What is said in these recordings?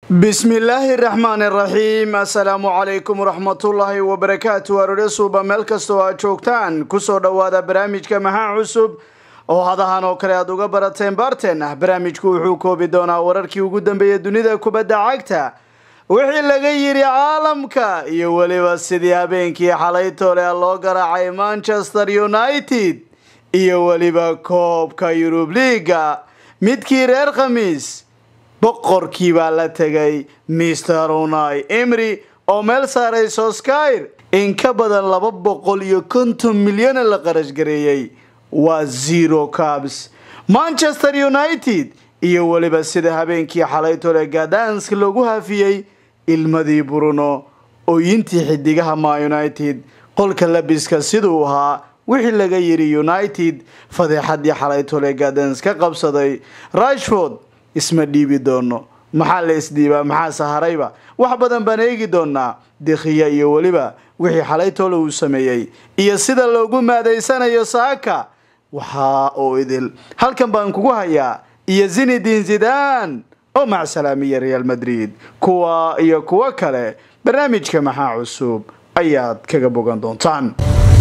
bismillaahi raxmaan iraxiim assalaamu calaykum waraxmatullaahi wabarakaatu aroore suuba meel kastoo aad joogtaan kusoo dhowaada barnaamijka maxaa cusub oo hadahan oo kale aad uga barateen baarteen ah barnaamijku wuxuu koobi doonaa wararkii ugu dambeeyay dunida kubadda cagta wixii laga yidhi caalamka iyo weliba sidii habeenkii xalay toole loo garaacay manchester united iyo weliba koobka yurub liiga midkii reer khamiis boqorkii baa la tegay mister unai emry oo meel saaray soskyr in ka badan laba boqol iyo konton milyana la qarash gareeyey waa zero cabs manchester united iyo weliba sida habeenkii xalaytole gadansk loogu hafiyey ilmadii bruno ooyintii xidigaha ma united qolka labiska siduu ahaa wixii laga yidhi united fadeexadii xalaytole gadans ka qabsaday rashford isma dhiibi doono maxaa la isdhiibaa maxaa saharayba wax badan baan eegi doonaa dekhiya iyo weliba wixii xalaytoole uu sameeyey iyo sida loogu maadaysanayo saaka waxaa oo idil halkan baan kugu hayaa iyo zinidin zidan oo macsalaamiya real madrid kuwa iyo kuwo kale barnaamijka maxaa cusub ayaad kaga bogan doontaan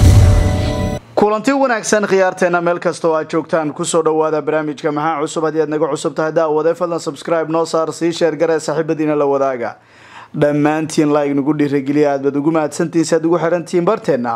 kulanti wanaagsan khiyaarteena meel kasta oo aad joogtaan kusoo dhowaada barnaamijka maxaa cusub haddii aad naga cusub tahay daawade fadlan subscribe noo saar sii sheergare saaxiibadiina la wadaaga dhammaantiin like nagu dhiirageliya aad baad ugu mahadsantihiin si aad ugu xirantihiin barteena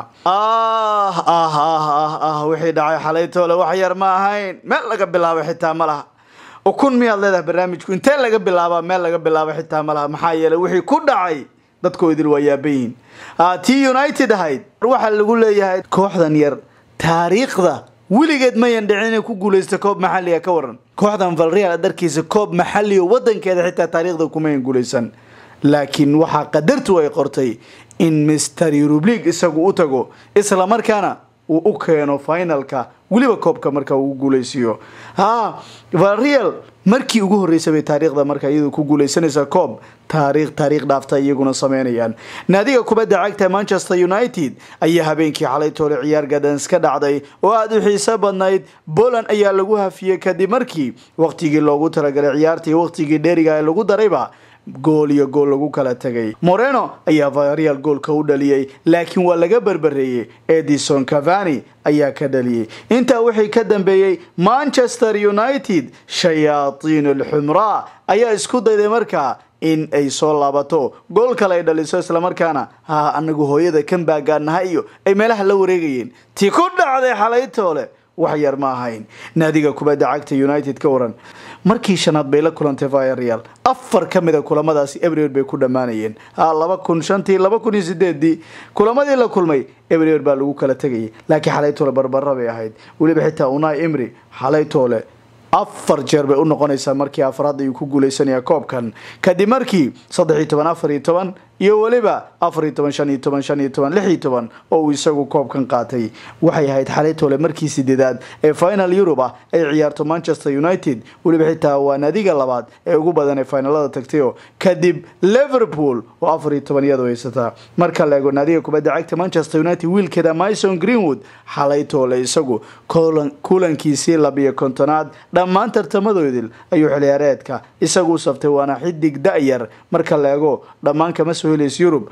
ah ah ah ah ah wixii dhacay xalaytoole wax yar ma ahayn meel laga bilaabo xitaa ma laha ukun miyaad leedahay barnaamijku intee laga bilaabaa meel laga bilaabo xitaa ma laha maxaa yeelay wixii ku dhacay dadkoo idil waa yaabayihin tii united ahayd waxaa lagu leeyahay kooxdan yar taariikhda weligeed mayan dhicin inay ku guulaysta koob maxaliga ka waran kooxdan valreal darkiisa koob maxali oo wadankeeda xitaa taariikhda kumayan guulaysan laakiin waxaa qadartu ay qortay in mister eurub league isagu u tago isla markaana uu u keeno finalka weliba koobka marka uu guulaysiiyo ha valreal markii ugu horreysay bay taariikhda marka iyadu ku guulaysanaysa koob taariikh taariikh dhaafta iyaguna sameynayaan naadiga kubadda cagta manchester united ayaa habeenkii xalay toole ciyaar gadans ka dhacday oo aada u xiiso badnayd poland ayaa lagu hafiyey kadib markii waqtigii loogu talagalay ciyaartii waqtigii dheeriga ee lagu darayba gool iyo gool lagu kala tegay moreno ayaa vareal goolka u dhaliyey laakiin waa laga berbereeyey edison cavani ayaa ka dhaliyey intaa wixii ka dambeeyey manchester united shayaaiin alxumraa ayaa isku dayday markaa in ay soo laabato gool kale ay dhaliso islamarkaana ha anagu hooyada kan baagaanaha iyo ay meelaha la wareegayeen tii ku dhacday xalaytoole wax yar ma ahayn naadiga kubadda cagta united ka waran markii shanaad bay la kulantay vireal afar ka mid a kulamadaasi ebrier bay ku dhammaanayeen laba kun shantii laba kun iyo sideedii kulamadii la kulmay ebrier baa lagu kala tegayay laakiin xalaytoole barbara bay ahayd weliba xitaa unai emry xalaytoole afar jeer bay u noqonaysaa markii afraad ayuu ku guuleysanaya koobkan kadib markii saddex iyo toban afar iyo toban iyo weliba afar iyo toban shan iyo toban shan iyo toban lix iyo toban oo uu isagu koobkan qaatay waxay ahayd xalaytoole markii sideedaad ee final eurub ah ay ciyaarto manchester united weliba xitaa waa naadiga labaad ee ugu badan ee finalada tagtayo kadib liverpool oo afar iyo toban iyadu haysataa marka la eego naadiga kubadda cagta manchester united wiilkeeda myson greenwood xalaytoole isagu kulankiisii labiyo kontonaad dhammaan tartamadoodil ayuu xiliyaareedka isagu u saftay waana xidig da-yar marka la eego dhammaan kama soo helays yurub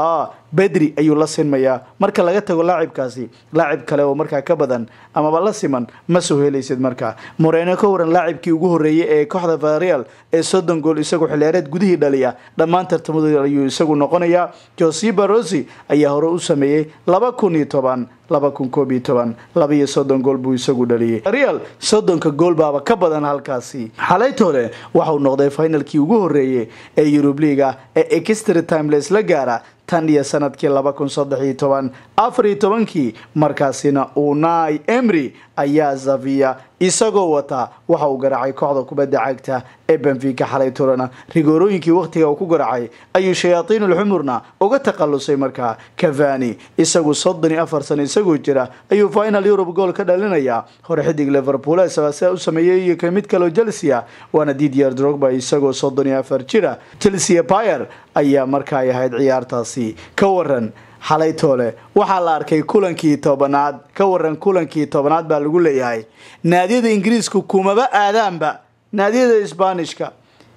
bedri ayuu la sinmayaa marka laga tago laacibkaasi laacib kale oo markaa ka badan amaba la siman ma soo helaysid markaa moreno ka waran laacibkii ugu horreeyay ee kooxda vareal ee soddon gool isagu xiliyaareed gudihii dhaliya dhammaan tartamadoodil ayuu isagu noqonayaa josiba rosi ayaa hore u sameeyey laba kun iyo toban laba kun koob iyo toban laba iyo soddon gool buu isagu dhaliyey real soddonka gool baaba ka badan halkaasi xalaytoole waxauu noqday finalkii ugu horreeyey ee yurub liiga ee extra timeless la gaara tan iyo sanadkii laba kun saddex iyo toban afar iyo tobankii markaasina unai emry ayaa zaviya isagoo wataa waxa uu garaacay kooxda kubadda cagta ee benfica xalaytolena rigoorooyinkii wakhtiga uu ku garaacay ayuu shayaaiin ulxumurna uga takhalusay markaa cavani isagu soddon iyo afar sano isagoo jira ayuu final eurub gool ka dhalinayaa hore xidig liverpool sidaa u sameeyey iyo ka mid kaleo chelsea waana didier drogba isagoo soddon iyo afar jira chelsea pyre ayaa markaa ahayd ciyaartaasi ka waran xalaytoole waxaa la arkay kulankii tobanaad ka waran kulankii tobanaad baa lagu leeyahay naadiyada ingiriiska kumaba aadaanba naadiyada isbaanishka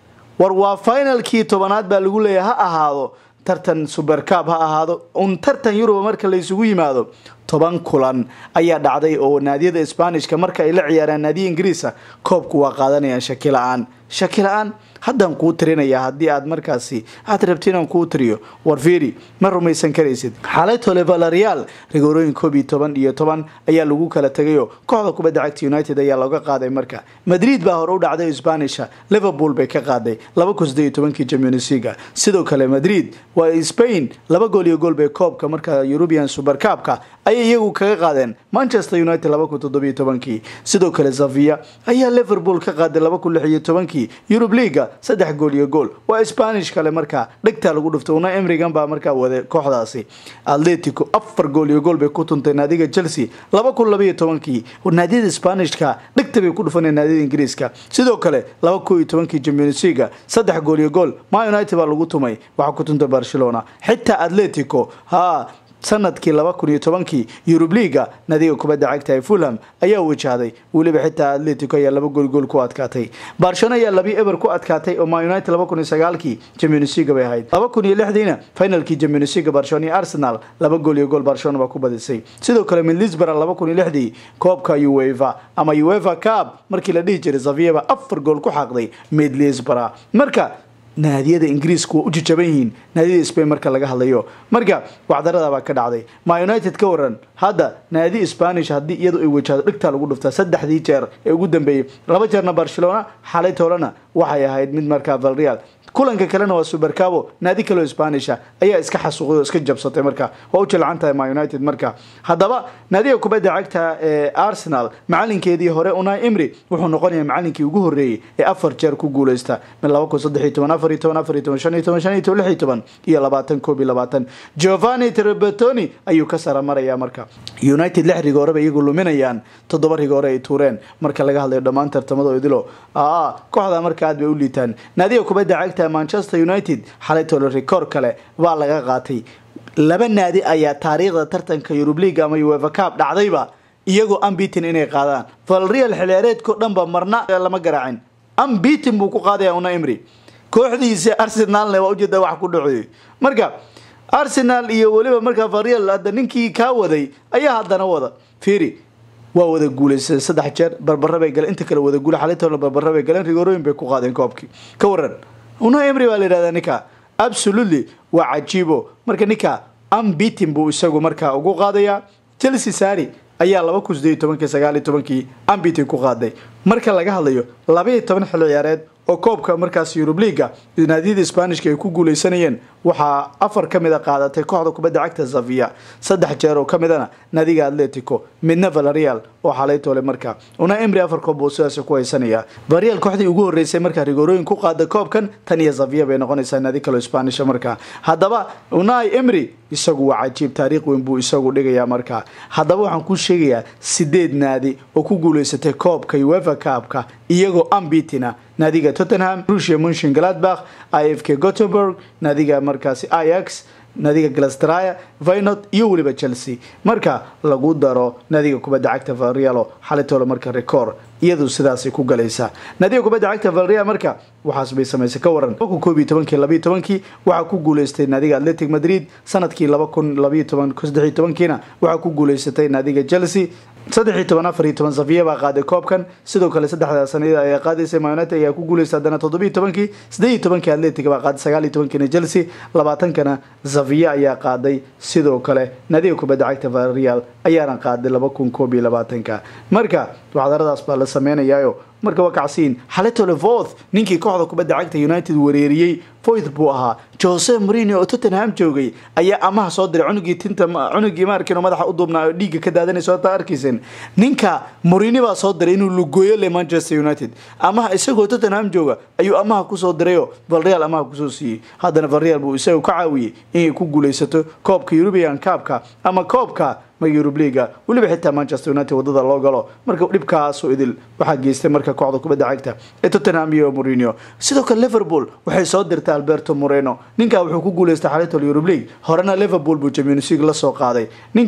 war waa finalkii tobanaad baa lagu leeyahay ha ahaado tartan supercab ha ahaado un tartan yuruba marka laysugu yimaado toban kulan ayaa dhacday oo naadiyada sbanishka marka ay la ciyaaraan naadiya ingiriisa koobku waa qaadanayaan shaki la-aan shaki la-aan haddaan kuu tirinaya haddii aad markaasi aad rabti inaan kuu tiriyo war fiiri ma rumaysan karaysid xalaytole valerial rigoorooyin koob iyo toban iyo toban ayaa lagu kala tegayoo kooxda kubadda cagta united ayaa looga qaaday marka madrid baa hore u dhacday spanisha liverpool bay ka qaaday laba kun sideed iyo tobankii championsliga sidoo kale madrid waa spain laba gool iyo gool bay koobka marka european supercabka ayay iyagu kaga qaadeen manchester united laba kun toddobiyo tobankii sidoo kale zavia ayaa liverpool ka qaaday laba kun lix iyo tobankii eurub leaga saddex gool iyo gool waa spanish kale markaa dhegtaa lagu dhuftay una emrigan baa markaa waday kooxdaasi atletico afar gool iyo gool bay ku tuntay naadiga chelsea laba kun labaiyo tobankii naadiyada spanishka dhegta bay ku dhufaneen naadiyada ingiriiska sidoo kale laba kun iyo tobankii championsiga saddex gool iyo gool ma united baa lagu tumay waxaa ku tuntay barcelona xitaa atletico ha sanadkii laba kun iyo tobankii yurub liaga nadiga kubadda cagta ee fulham ayaa wajahday weliba xitaa atletico ayaa laba goolgool ku adkaatay barcelona ayaa labi eber ku adkaatay oo ma united laba kun iyo sagaalkii championsiga bay ahayd laba kun iyo lixdiina finalkii championsiga barcelona iyo arsenal laba gool iyo gool barcelona baa ku badisay sidoo kale midlisbara laba kun iyo lixdii koobka ueva ama ueva cab markii la dhihi jiray zavia baa afar gool ku xaaqday midlisbara marka naadiyada ingiriiska waa u jajaban yihiin naadiyada spain marka laga hadlayo marka wacdarada baa ka dhacday ma united ka waran hadda naadi spanish haddii iyadu ay wajahdo dhigtaa lagu dhuftaa saddexdii jeer ee ugu dambeeyey laba jeerna barcelona xalay toolana waxay ahayd mid markaa valreal kulanka kalena waa supercabo naadi kaleo spanisha ayaa iska xasuuqday oo iska jabsatay marka waa u jilcan tahay ma united marka haddaba naadiga kubadda cagta ee arsenal macalinkeedii hore unai imri wuxuu noqonayaa macalinkii ugu horreeyey ee afar jeer ku guuleysta min laba kun saddex iyo toban afar iyo toban afar iyo toban shan iyo toban shan iyo toban lix iyo toban iyo labaatan koob iyo labaatan giovanni trebatoni ayuu ka sara maraya marka united lix rigoore bay iyagu luminayaan toddoba rigoore ay tuureen marka laga hadlayo dhammaan tartamada idilo aa kooxda marka aad bay u liitaan naadiga kubadda cagta manchester united xalay tolo rikoor kale baa laga qaatay laba naadi ayaa taariikhda tartanka yurub leaga ama ueva cab dhacdayba iyagoo ambitin inay qaadaan valreal xilciyaareedkao dhanba marna lama garaacin ambitin buu ku qaadaya una imri kooxdiisa arsenalne waa ujeeda wax ku dhaceeyey marka arsenal iyo weliba markaa valreal hadda ninkii kaa waday ayaa haddana wada fiiri waa wada guulaysa saddex jeer barbara bay galeen inta kale wada guula xalitona barbara bay galeen rigoorooyin bay ku qaadeen koobkii ka waran una emri baa la yidhahdaa ninka absolutely waa cajiibo marka ninka ambitin buu isagu markaa ugu qaadayaa chelsea sari ayaa laba kun sideed iyo tobankii sagaal iyo tobankii ambitin ku qaaday marka laga hadlayo laba iyo toban xilli ciyaareed oo koobka markaas yurub liaga naadiyada sbanishka ay ku guuleysanayeen waxaa afar ka mid a qaadatay kooxda kubadda cagta zavia saddex jeer oo ka midana naadiga atletico midna valerial oo xalaytoole markaa una emri afar koob buu sidaas ku haysanaya valerial kooxdii ugu horeysay markaa rigoorooyin ku qaada koobkan tan iyo zavia bay noqonaysaa naadi kaloo spanisha markaa haddaba unai emri isagu waa cajiib taariikh weyn buu isagu dhigayaa markaa haddaba waxaan kuu sheegayaa sideed naadi oo ku guuleysatay koobka uefa kaabka iyagoo ambitina naadiga tottenham rusia munshin gladbach i f k gothenburg naadiga markaasi ix naadiga glastraya vinot iyo weliba chelsea marka lagu daro naadiga kubadda cagta valrealo xalitoola marka record iyadu sidaasay ku galaysaa naadiga kubadda cagta valreal marka waxaas bay samaysay ka waran laba kun koob iyo tobankii labayo tobankii waxaa ku guuleystay naadiga atletic madrid sanadkii laba kun labayo toban saddex iyo tobankiina waxaa ku guuleysatay naadiga chelsea saddex iyo toban afar iyo toban safiya baa qaaday koobkan sidoo kale saddexdaa sanada ayaa qaadaysay mayonete ayaa ku guuleystay haddana toddobiyo tobankii siddeed iyo tobankii atletic baa qaaday sagaal iyo tobankiina chelsea labaatankana safiya ayaa qaaday sidoo kale naadiga kubadda cagta valreal ayaana qaaday laba kun koob iyo labaatanka marka waxdaradaas baa la sameynayaayo marka waa kacsiin xaletole voth ninkii kooxda kubadda cagta united wareeriyey voith buu ahaa jose marino oo tottenham joogay ayaa amaha soo diray cunugii tinta cunugii maarkin oo madaxa u duubnaa oo dhiigga ka daadanaysa ota arkaysen ninka morini baa soo diray inuu lugooyo le manchester united amaha isagoo tottenham jooga ayuu amaha kusoo dirayoo valreal amaha kusoo siiyey haddana valreal buu isagu ka caawiyey inay ku guuleysato koobka european kaabka ama koobka yurub liaga weliba xitaa manchester united wadada loo galo marka dhibkaasoo idil waxaa geystay marka kooxda kubadda cagta ee tottenham iyo morino sidoo kale liverpool waxay soo dirtay alberto moreno ninka wuxuu ku guuleystay xalitol yurub league horena liverpool buu champions league la soo qaaday ninka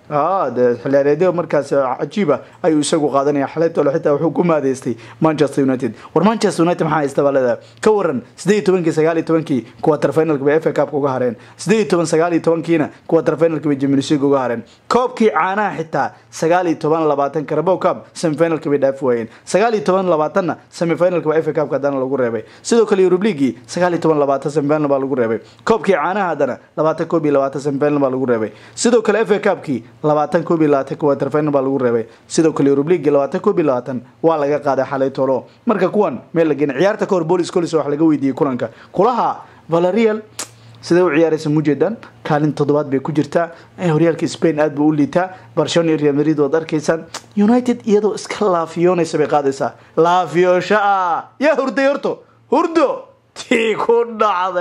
xilaareedyo markaas cajiiba ayuu isagu qaadanaya xalaytole xitaa wuxuu ku maadeystay manchester united war manchester united maxaa haysta baa leedahay ka waran sideed iyo tobankii sagaal iyo tobankii quarter finalka bay fa cup uga hareen sideed iyo toban sagaal iyo tobankiina quarter finalka bay champions league uga hareen koobkii caanaha xitaa sagaal iyo toban labaatan carabao cup semifinalka bay dhaafi waayeen sagaal iyo toban labaatanna semifinalka baa fa cup haddana lagu reebay sidoo kale eurub leaguii sagaal iyo toban labaatan semifinal baa lagu reebay koobkii caanaha haddana labaatan koob iyo labaatan semifinal baa lagu reebay sidoo kale fa cupkii labaatan koob iyo labaatan quarter final baa lagu reebay sidoo kale eurub leaguii labaatan koob iyo labaatan waa laga qaaday xalay tolo marka kuwan meel la geenay ciyaarta ka hor bolis colis wax laga weydiiyey kulanka kulaha valerial siday u ciyaaraysa mujeedan kaalin toddobaad bay ku jirtaa horyaalka spain aad buu u liitaa barcelona iyo real madrid waad arkaysaan united iyadoo iska laafiyoonaysa bay qaadaysaa laafiyoosha ah yaa hurday horto hurdo tii ku dhacday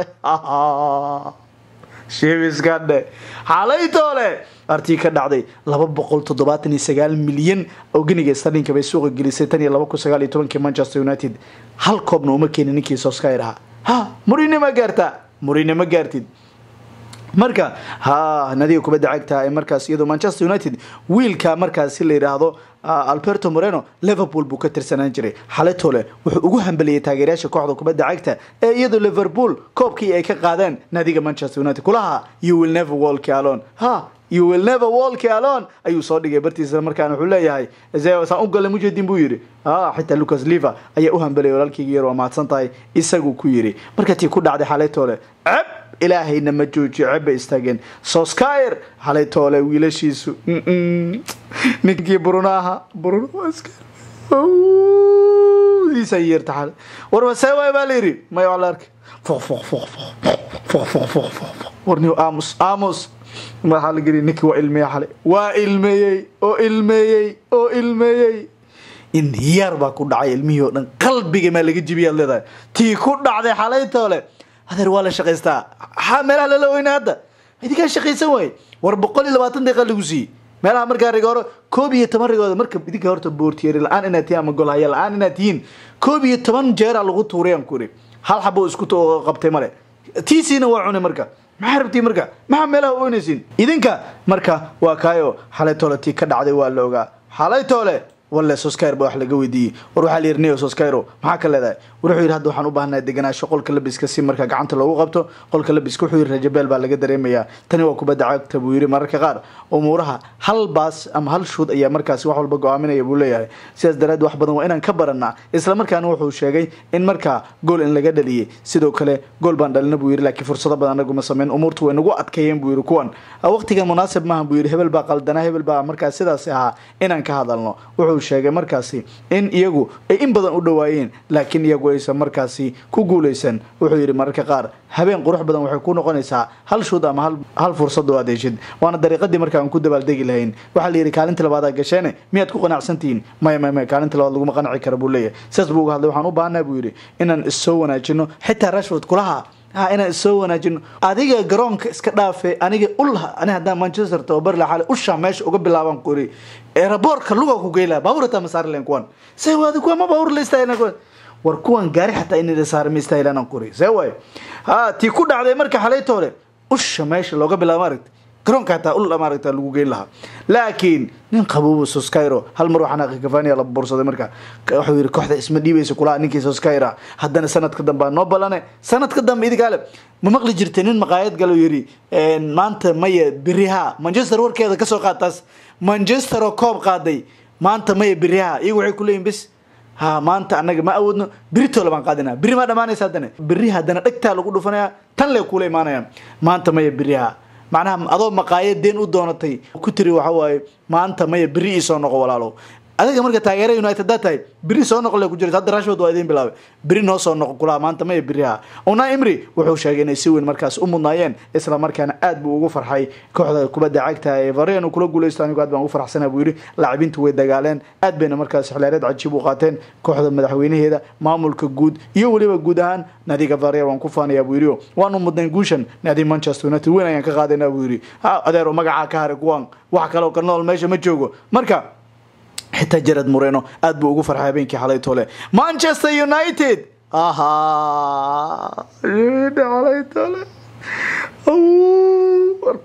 shibiskadhe xalaytoole artii ka dhacday laba boqol toddobaatan iyo sagaal milyan oo geniga starlinka bay suuqa gelisay tan iyo laba kun sagaal iyo tobankii manchester united hal koobna uma keenin ninkii soskayr ahaa ha murine ma gaartaa murine ma gaartid marka ha nadiga kubadda cagta ee markaas iyadoo manchester united wiilka markaasi la yidhaahdo alberto moreno liverpool buu ka tirsanaan jiray xaletole wuxuu ugu hambeliyey taageerayaasha kooxda kubadda cagta ee iyadoo liverpool koobkii ay ka qaadeen nadiga manchester united kulaha you will never walk alone ha you will never walk alone ayuu soo dhigay bartiisa markaan wuxuu leeyahay saan u galay mujedin buu yidhi xitaa lucas liver ayaa u hambeliyay walaalkayga yar waa mahadsan tahay isagu ku yidhi marka tii ku dhacday xaletole ceb ilaahayna ma joojiyo ceeb bay istaageen soskyer xalay toole wiilashiisu ninkii brunaha brunoiisa yeerta xale warba see waay baa la yidhi maya waa la arkay foq foq foq foq foq foq foq warniyo aamus aamus maxaa la geliy ninkii waa ilmeeye xalay waa ilmeeyey oo ilmeeyey oo ilmeeyey inhiyaar baa ku dhacay ilmihii oo dhan qalbiga maa laga jibiyaad leedahay tii ku dhacday xalay toole adeer waa la shaqaystaa ha meelaha lala weyna hadda idinkaa shaqaysan waaye war boqol iyo labaatan daqiiqa lagu siiyey meelaha markaa rigooro koob iyo toban rigooda marka idinka horta boortiyeri la-aan inaad tihiin ama golhaya la-aan inaad tihiin koob iyo toban jeera lagu tuuray aan ku iri hal xabo isku qabtay male tiisiina waa cunay marka maxaa rabtii marka maxaa meelaha u oynaysiin idinka marka waa kaayo xalay toole tii ka dhacday waa la ogaa xalay toole walle soskayr ba wax laga weydiiyey war waxaa la yidhi neo soskayro maxaa ka leedahay war wuxuu yidhi hadda waxaan u baahnaa deganaasho qolka labiska si marka gacanta loogu qabto qolka labiska wuxuu yidhi rajabeel baa laga dareemayaa tani waa kubadda cagta buu yidhi mararka qaar umuuraha hal baas ama hal shuud ayaa markaasi wax walba go-aaminaya buu leeyahay sidaas daraaddi wax badan waa inaan ka baranaa isla markaana wuxuu sheegay in markaa gool in laga dhaliyey sidoo kale gool baan dhalina buu yidhi laakiin fursado badan anaguma sameyn umuurtu way nagu adkeeyeen buu yidhi kuwan waqtigan munaasib maaha buu yidhi hebel baa qaldanaa hebel baa markaas sidaasi ahaa inaan ka hadalno wuxuu sheegay markaasi in iyagu ay in badan u dhawaayeen laakiin iyagu aysan markaasi ku guuleysan wuxuu yidhi mararka qaar habeen qurux badan waxay ku noqonaysaa hal shuud ama hal fursad oo aad heshid waana dariiqadii marka aan ku dabaaldegi lahayn waxaa la yidhi kaalinta labaad aa gasheene miyaad ku qanacsantihiin maya maya maya kaalinta labaad laguma qanci kara buu leeyahay sidaas buu uga hadlay waxaan u baahanaa buu yidhi inaan issoo wanaajino xitaa rashford kulaha ha inaan issoo wanaajino adiga garoonka iska dhaafe aniga ulha ani haddaan manchester tababar la xale usha meesha uga bilaaban ku iri eraboorka luga ku geyla baabuurata ma saari leen kuwan see waadi kuwa ma baabuur la istaahilan kuwan war kuwan gaari xataa in saara ma istaahilan aan kuri see waayo ha tii ku dhacday marka xalaytoole usha meesha looga bilaabo maaragta garoonka hataa ul maaragta lagu geyn lahaa laakiin nin qabuuba soskayro hal mar waxaan aqi kafaniya la bursaday marka wuxuu yidhi kooxda isma dhiibaysa kulaha ninkii soskayra haddana sanadka dambe aa noo balane sanadka dambe idinkaale ma maqli jirtay nin maqaayad galo yidhi maanta maya beriha manchester warkeeda kasoo qaad taas manchester oo koob qaaday maanta maya beriha iyagu waxay kuleeyihin bis ha maanta anaga ma awoodno beritoola baan qaadina beri maa dhamaanaysa haddana beri haddana dhegtaa lagu dhufanaya tan lee kula imaanayaan maanta maya beriha macnaha adoo maqaayad deen u doonatay ku tiri waxa waaye maanta maya beri iisoo noqo walaalow adiga marka taageera united daa tahay beri soo noqo le ku jirta hadda rashford waa idiin bilaabay beri noo soo noqo kulaha maanta maya beriha una imri wuxuu sheegay inay si weyn markaas u mudnaayeen isla markaana aad buu ugu farxay kooxda kubadda cagta ee vareen uu kula guuleysto anigu aad baan ugu farxsana buu yidhi laacibintu way dagaaleen aad bayna markaas xilaareed cajiib u qaateen kooxda madaxweynaheeda maamulka guud iyo weliba guud ahaan naadiga vareen waan ku faanayaa buu yidhi waanu mudnayn guushan naadi manchester united weyn ayaan ka qaadayna buu yidhi adeero magacaa ka haray kuwan wax kaloo ka nool meesha ma joogo marka xitaa jared moreno aad buu ugu farxay habeenkii xalay tole manchester united aha xalay tole war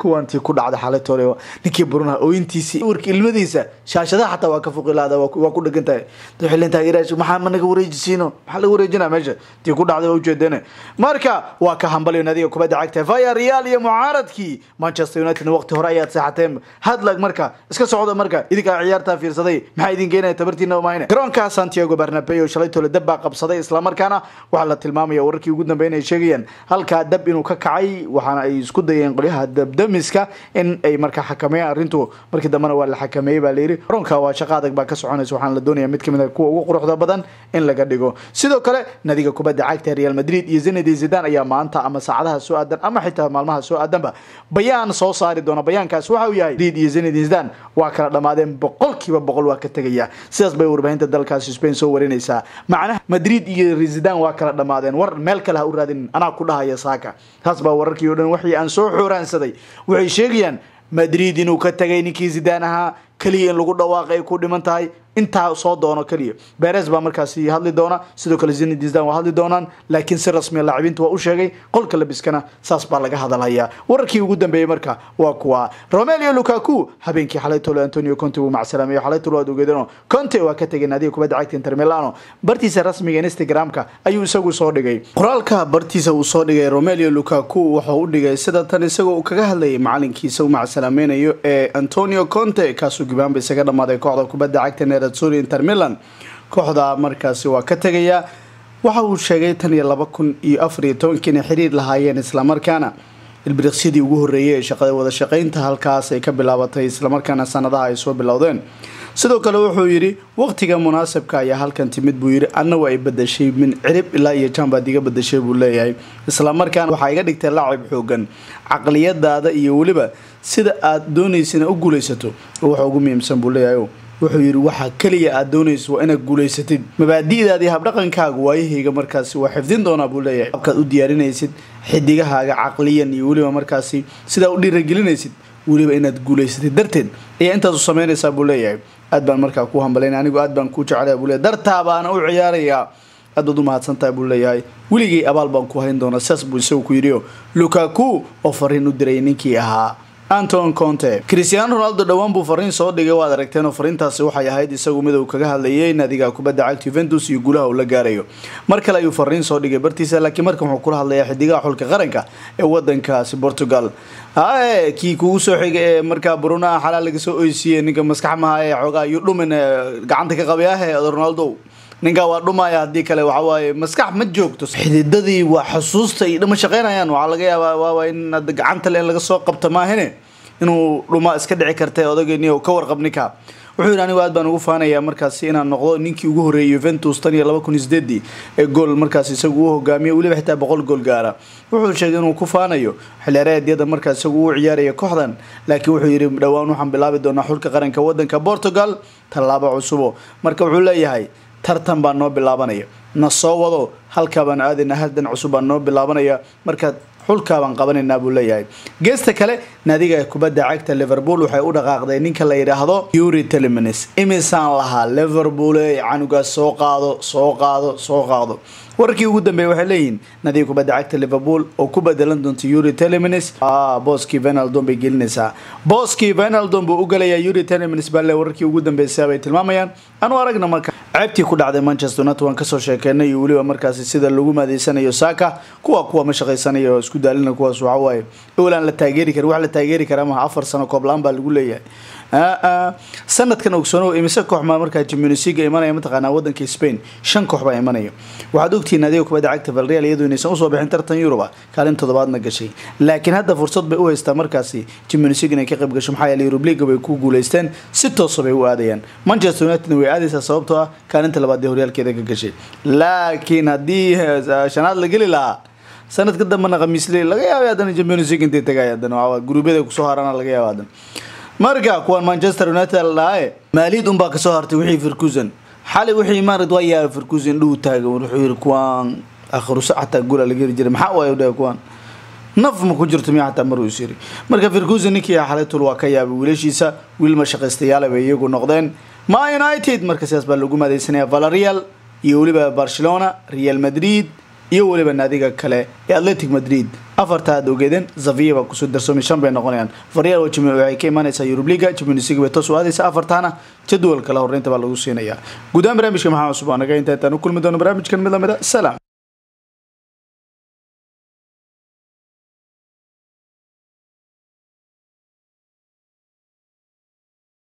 kuwantii ku dhacday xalaytoole ninkii brunaha ooyintiisii warka ilmadiisa shaashadaha xataa waa ka fuqilaada waa ku dhegan tahay xilin taageerayaasha maxaa ma naga wareejisiino maxaa laga wareejinaa meesha tii ku dhacday waa ujeedeen marka waa ka hambaliyo nadiga kubadda cagta vaya real iyo mucaaradkii manchester united waqti hore ayaad seexateen hadlag marka iska socda marka idinkaa ciyaartaa fiirsaday maxaa idin geenaya tabartiina mahayne garoonka santiago bernabeo shalaytoole dab baa qabsaday islamarkaana waxaa la tilmaamaya wararkii ugu dambeyn ay sheegayaan halkaa dab inuu ka kacay waxaana ay isku dayeen qolyaha dabdamiska in ay markaa xakameeyaan arrintu markii dambena waa la xakameeyey baa layidhi garoonka waa shaqa adag baa ka soconaysa waxaana la doonaya mid kamid a kuwa ugu quruxda badan in laga dhigo sidoo kale nadiga kubadda cagta real madrid iyo zinedine zidane ayaa maanta ama saacadaha soo aadan ama xitaa maalmaha soo aadanba bayaan soo saari doona bayaankaas waxa uu yahay madrid iyo zinedine zidane waa kala dhammaadeen boqolkiiba boqol waa ka tegaya sidaas bay warbaahinta dalkaasi spain soo warinaysaa macnaha madrid iyo zidane waa kala dhammaadeen war meel kale ha u raadin anaa ku dhahaya saaka taas baa wararkii o dhan waxii aan soo xooraansaday waxay sheegayaan madrid inuu ka tagay ninkii zidane ahaa keliya in lagu dhawaaqay ay ku dhiman tahay intaa soo doono keliya beres baa markaasi hadli doona sidoo kale zinedine zidane waa hadli doonaan laakiin si rasmiya laacibiinta waa u sheegay qolka labiskana saas baa laga hadalhayaa wararkii ugu dambeeyey marka waa kuwa romelio lukaku habeenkii xalaytolo antonio conte wuu macsalaamay xalaytolo aad ogeedano conte waa ka tegay naadiga kubadda cagta inter milano bartiisa rasmiga instagramka ayuu isagu soo dhigay qoraalka bartiisa uu soo dhigay romelio lukaku wuxuu u dhigay sida tan isagoo uu kaga hadlayay macalinkiisa u macsalaamaynayo ee antonio conte kaasuu gibaanba isaga dhammaaday kooxda kubadda cagta nerazzurri inter milan kooxda markaasi waa ka tegayaa waxa uu sheegay tan iyo laba kun iyo afar iyo tobankii inay xiriir lahaayeen islamarkaana ilbiriqsyadii ugu horreeyay ee shaqada wada shaqaynta halkaas ay ka bilaabatay islamarkaana sanadaha ay soo bilowdeen sidoo kale wuxuu yidhi waqtiga munaasabka ayaa halkan timid buu yidhi anna waa ay badashay min cirib ilaa iyo jambaad iga badashay buu leeyahay islamarkaana waxaa iga dhigtay laacib xoogan caqliyadaada iyo weliba sida aad doonaysana u guulaysato waxa ugu muhiimsan buu leeyahay wuxuu yidhi waxaa keliya aad doonayso waa inaad guulaysatid mabaadi'daadii habdhaqankaaga waayahayga markaasi waa xifdin doonaa buu leeyahay habkaad u diyaarinaysid xidigahaaga caqliyan iyo weliba markaasi sidaa u dhiiragelinaysid weliba inaad guulaysatid darteed ayaa intaas u samaynaysaa buu leeyahay aad baan markaa ku hambalayna anigu aad baan kuu jeclaya buu leeyahay dartaa baana u ciyaarayaa aad baad u mahadsantahay buu leeyahay weligay abaal baan ku hayn doonaa sidaas buu isagu ku yidhi lukaku oo fariin u diray ninkii ahaa anton conte cristiano ronaldo dhowaan buu fariin soo dhigay waad aragteen oo fariintaasi waxay ahayd isagu mid uu kaga hadlayay naadiga kubadda cagta juventus iyo guulaha uu la gaarayo mar kale ayuu fariin soo dhigay bartiisa laakiin markan wuxuu kula hadlayaa xidigaha xulka qaranka ee wadankaasi portugal hae kii kugu soo xigay ee markaa brunaha xalaal laga soo oysiiyey ninka maskax maha ee xoogaa iyo dhumin gacanta ka qabayahe ronaldo ninkaa waa dhumaya haddii kale waxa waaye maskax ma joogto xididadii waa xusuusta iyo dhama shaqeynayaan waxaa laga yaabaa waaba in gacanta le in laga soo qabto maahine inuu dhuma iska dhici karta odageni ka warqab ninka wuxuu yidhi anigu aad baan ugu faanayaa markaasi inaan noqdo ninkii ugu horreeyay Juventus tan iyo laba kun iyo sideedii ee gool markaasi isagu uu hogaamiyay weliba xitaa boqol gool gaara wuxuu sheegay inuu ku faanayo xilciyaareedyada markaas isagu uu ciyaaraya kooxdan laakiin wuxuu yidhi dhowaan waxaan bilaabi doonaa xulka qaranka wadanka Portugal tallaabo cusubo marka wuxuu leeyahay tartan baa noo bilaabanaya na soo wado halkaa baan aadayna hadan cusub baa noo bilaabanaya markaad xulkaa baan qabanaynaa buu leeyahay geesta kale naadiga kubadda cagta liverpool waxay u dhaqaaqday ninka la yidhaahdo yuri telemines imisaan lahaa liverpool canugaas soo qaado soo qaado soo qaado wararkii ugu dambeeyay waxay leeyihiin naadiga kubadda cagta liverpool oo ku bedelan doonta yuri telemines booskii venaldon bay gelinaysaa booskii venaldon buu u galayaa yuri telemines baa le wararkii ugu dambeysay bay tilmaamayaan anu aragna marka ceebtii ku dhacday manchester united waan kasoo sheekeynay iyo weliba markaasi sida lagu maadeysanayo saka kuwa kuwa ma shaqaysanayo oo isku daalina kuwaas waxa waaye owlaan la taageeri karin wax la taageeri kara maha afar sano kooblaan baa lagu leeyahay sanadkan ogsoonow imise koox maa markaa jimunisiga imanaya mataqaanaa wadanka spain shan koox baa imanaya waxaad ogtihiin adiga kubadda cagta valreal iyadoo inaysan usoo bixin tartan yuruba kaalin toddobaadna gashay laakiin hadda fursad bay u haystaa markaasi jimunisig inay ka qayb gasho maxaa yeelay yurub liga bay ku guuleysteen si toosa bay u aadayaan manchester united way aadaysaa sababtoo ah kaalinta labaad ee horyaalkeeda ka gashay laakiin haddii shanaad la geli lahaa sanadka dambena khamiisle laga yaabay haddana champions league intay tagay haddana guruubyada kusoo harana laga yaaba haddana marka kuwan manchester united la dhahaye maaliyad unbaa kasoo hartay wixii firkusan xalay wixii maarad waa yaaba firkusan dhuu taaga wuxuu yiri kuwan akhrusa xataa gula laga heri jiray maxaa waayo dhahay kuwan naf ma ku jirto miya xataa maruu is yiri marka firkusan ninkii xalaytul waa ka yaabay wiilashiisa wiil ma shaqaystayaal bay iyagu noqdeen ma united marka sidaas baa lagu maadeysanaya valerial iyo weliba barcelona real madrid iyo weliba naadiga kale ee atletic madrid afarta aad ogeedeen zavia baa kusoo darsoomay shan bay noqonayaan varyaal waxay ka imaanaysaa yurub liga champions league bay toos u aadaysa afartaana jadwal kale horeynta baa lagu siinayaa guud ahaan barnaamijka maxaa cusub anaga inta intaan u kulmi doono barnaamijkan mid lamida salaam